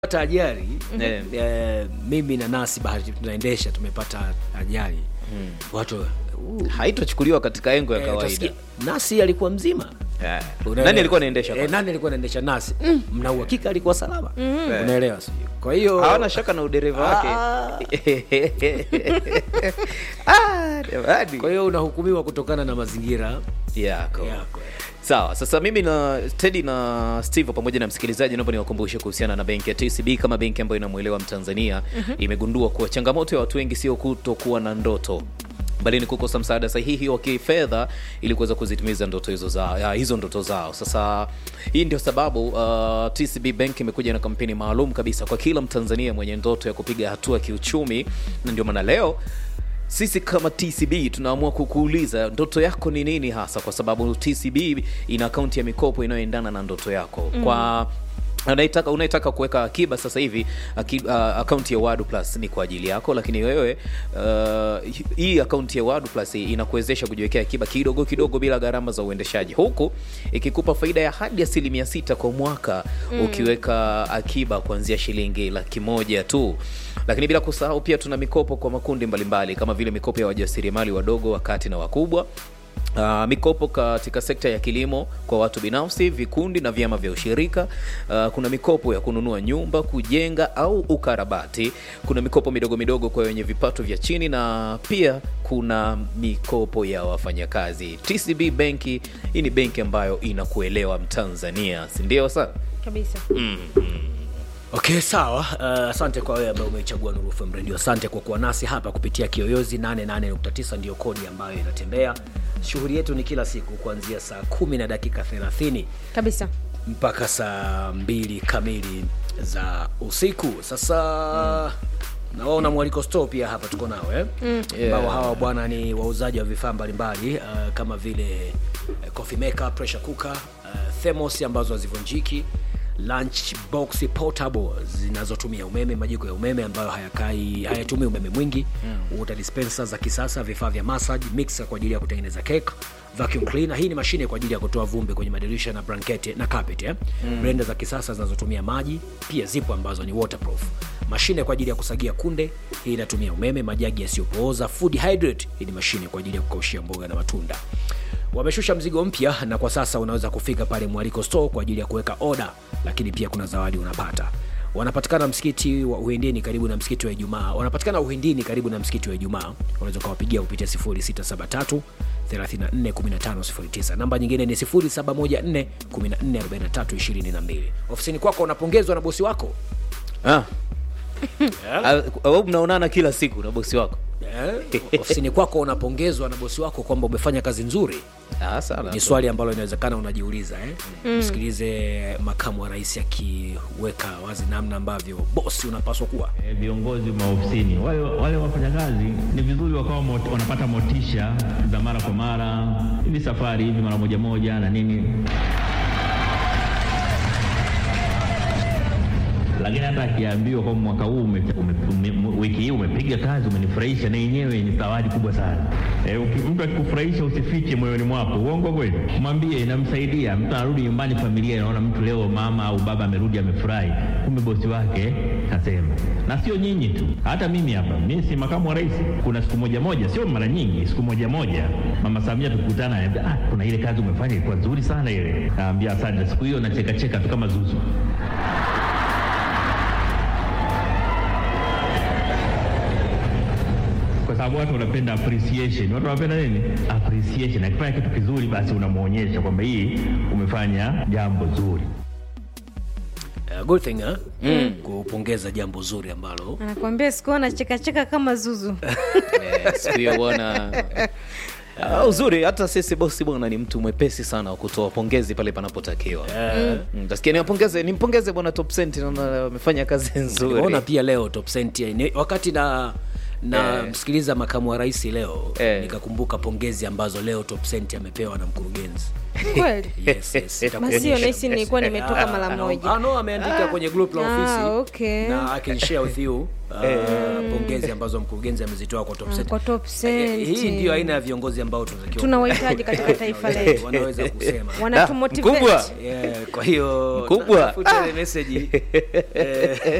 pata ajali Eh. eh, mimi na nasi bahati tunaendesha tumepata ajali watu uh, haitochukuliwa katika engo ya eh, kawaida utasikia, nasi alikuwa mzima Eh. Unaelewa? nani alikuwa anaendesha eh, kwanza? nani alikuwa anaendesha nasi mna uhakika alikuwa salama unaelewa sijui kwa hiyo hawana shaka na udereva wake Ah, jamani. kwa hiyo unahukumiwa kutokana na mazingira yako yako sawa sasa mimi na tedi na steve pamoja na msikilizaji naomba niwakumbushe kuhusiana na benki ya tcb kama benki ambayo inamwelewa mtanzania imegundua kuwa changamoto ya watu wengi sio kutokuwa na ndoto bali ni kukosa msaada sahihi wa kifedha ili kuweza kuzitimiza ndoto hizo za ya, hizo ndoto zao sasa hii ndio sababu uh, tcb bank imekuja na kampeni maalum kabisa kwa kila mtanzania mwenye ndoto ya kupiga hatua kiuchumi na ndio maana leo sisi kama tcb tunaamua kukuuliza ndoto yako ni nini hasa kwa sababu tcb ina akaunti ya mikopo inayoendana na ndoto yako mm. kwa unaitaka unaitaka kuweka akiba sasa hivi aki, uh, akaunti ya wadu plus ni kwa ajili yako lakini wewe uh, hii akaunti ya wadu plus inakuwezesha kujiwekea akiba kidogo kidogo bila gharama za uendeshaji huku ikikupa faida ya hadi asilimia sita kwa mwaka mm. ukiweka akiba kuanzia shilingi laki moja tu lakini bila kusahau pia tuna mikopo kwa makundi mbalimbali kama vile mikopo ya wajasiriamali wadogo wakati na wakubwa Uh, mikopo katika sekta ya kilimo kwa watu binafsi vikundi na vyama vya ushirika uh, kuna mikopo ya kununua nyumba kujenga au ukarabati kuna mikopo midogo midogo kwa wenye vipato vya chini na pia kuna mikopo ya wafanyakazi tcb benki hii ni benki ambayo inakuelewa mtanzania sindio sana kabisa okay sawa uh, asante kwa wewe ambaye umeichagua Nuru FM radio asante kwa kuwa nasi hapa kupitia kiyoyozi 88.9 ndiyo kodi ambayo inatembea shughuli yetu ni kila siku kuanzia saa kumi na dakika 30 kabisa mpaka saa mbili kamili za usiku sasa mm. nawaona mwaliko store pia hapa tuko nao eh? mm. Yeah. hawa bwana ni wauzaji wa vifaa mbalimbali uh, kama vile uh, coffee maker pressure cooker uh, thermos ambazo hazivunjiki lunch box portable zinazotumia umeme majiko ya umeme ambayo hayakai hayatumii umeme mwingi mm. water dispenser za kisasa vifaa vya massage mixer kwa ajili ya kutengeneza cake vacuum cleaner hii ni mashine kwa ajili ya kutoa vumbi kwenye madirisha na blanketi na carpet eh? mm. blender za kisasa zinazotumia maji pia zipo ambazo ni waterproof mashine kwa ajili ya kusagia kunde hii inatumia umeme majagi yasiyopooza food hydrate hii ni mashine kwa ajili ya kukaushia mboga na matunda wameshusha mzigo mpya na kwa sasa unaweza kufika pale mwaliko store kwa ajili ya kuweka oda lakini pia kuna zawadi unapata wanapatikana msikiti wa uhindini karibu na msikiti wa ijumaa wanapatikana uhindini karibu na msikiti wa ijumaa unaweza ukawapigia kupitia 0673 341509 namba nyingine ni 0714 144322 ofisini kwako unapongezwa na bosi wako ah. Ah, au mnaonana kila siku na bosi wako eh? ofisini kwako unapongezwa na bosi wako kwamba umefanya kazi nzuri ah, sana ni swali ambalo inawezekana unajiuliza eh? mm. msikilize makamu wa rais akiweka wazi namna ambavyo bosi unapaswa kuwa Eh, viongozi maofisini wale, wale wafanyakazi ni vizuri wakawa mot, wanapata motisha za mara kwa mara hivi safari hivi mara moja moja na nini lakini hata akiambiwa kwamba mwaka huu ume, ume, ume, wiki hii umepiga kazi umenifurahisha na yenyewe ni zawadi kubwa sana e, mtu akikufurahisha usifiche moyoni mwako uongo kweli mwambie inamsaidia mtu anarudi nyumbani familia inaona mtu leo mama au baba amerudi amefurahi kumbe bosi wake kasema na sio nyinyi tu hata mimi hapa mimi si makamu wa rais kuna siku moja moja sio mara nyingi siku moja moja mama samia tukutana ananiambia, ah, kuna ile kazi umefanya ilikuwa nzuri sana ile naambia asante siku hiyo nachekacheka tu kama zuzu kwa sababu watu wanapenda appreciation. Watu wanapenda nini? Appreciation. Akifanya kitu kizuri, basi unamwonyesha kwamba hii umefanya jambo zuri. uh, good thing eh? mm. kupongeza jambo zuri ambalo anakuambia sikuona chekacheka kama zuzu Eh, siku hiyo bwana Ah, uzuri hata sisi bosi bwana ni mtu mwepesi sana wa kutoa pongezi pale panapotakiwa Mm, tasikia niwapongeze nimpongeze bwana top Cent, naona amefanya kazi nzuri nimeona pia leo top cent ni, wakati na na Eh. msikiliza makamu wa rais leo Eh. nikakumbuka pongezi ambazo leo top cent amepewa na mkurugenzi kweli yes, yes, nitakuonyesha. masio nahisi nilikuwa nimetoka Ah, mara ah, moja ah, no, ameandika kwenye group la Ah, ofisi okay. na I can share with you uh, pongezi ambazo mkurugenzi amezitoa kwa top Ah, cent. kwa top Eh, cent. hii ndio aina ya viongozi ambao tunatakiwa tunawahitaji katika taifa letu wanaweza kusema mkubwa. wanatumotivate yeah, kwa hiyo Mkubwa. tafuta ile message eh,